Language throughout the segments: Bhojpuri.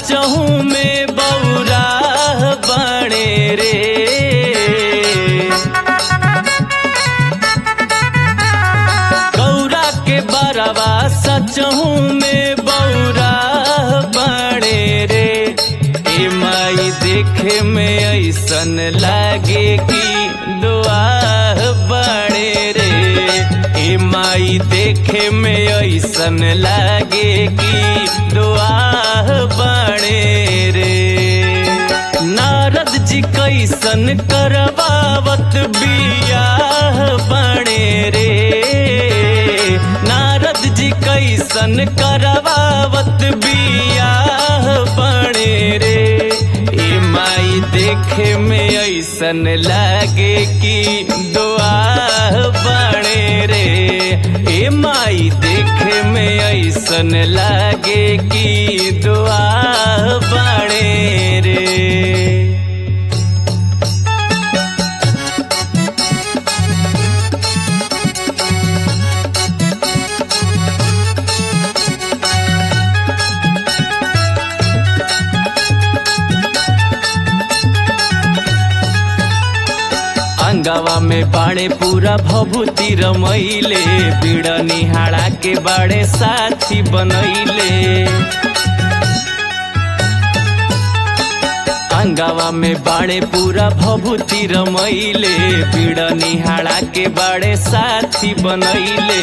सचहू में बौरा बने रे गौरा के बरवा सचहू में बौरा बने रे ए माई देखे में ऐसन लागे कि दुआ बने रे ए माई देखे में ऐसन लागे कि दुआ बने रे नारद जी कैसन करवावत बियाह बने रे नारद जी कैसन करवावत बियाह बने रे ए माई देखे में ऐसन लागे कि दुआ बने रे ए माई देखे में ऐसन लागे कि दुआ बने रे अंगवा में बाड़े पूरा भभूति रमैले पीड़ा निहाड़ा के बाड़े साथी बनैले अंगवा में बाड़े पूरा भभूति रमैले पीड़ा निहाड़ा के बाड़े साथी बनैले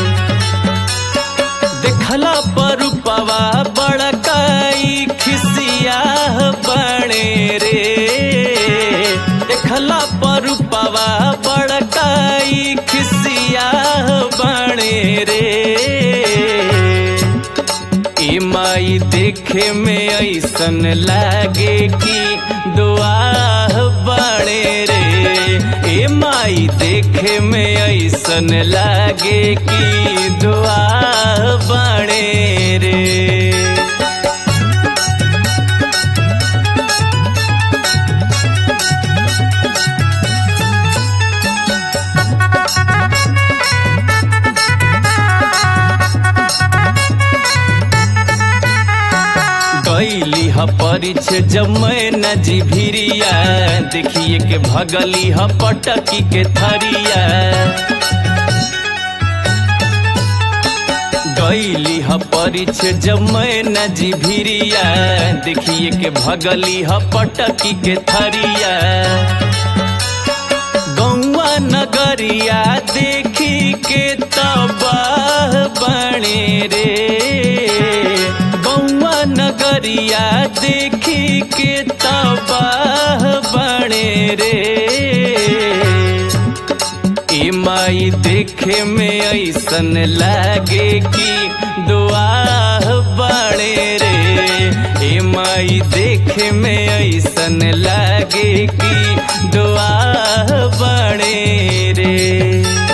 देखला पर पवा बड़काई खिसिया बने रे देखला पर पवा बड़काई खिसिया बने रे ए माई देखे में ऐसन लागे कि दुआ बने रे ए माई देखे में ऐसन लागे कि दुआ बने रे गैली ह परिछ जमै न जिभिरिया देखिए के भगली ह पटकी के थरिया गैली ह परिछ जमै न जिभिरिया देखिए के भगली ह पटकी के थरिया गौवा नगरिया देखी के तबाह बने रे गौवा नगरिया देखी के तबाह बने रे ए माई देखे में ऐसन लागे कि दुआ बने रे ए माई देखे में ऐसन लागे कि दुआ बने रे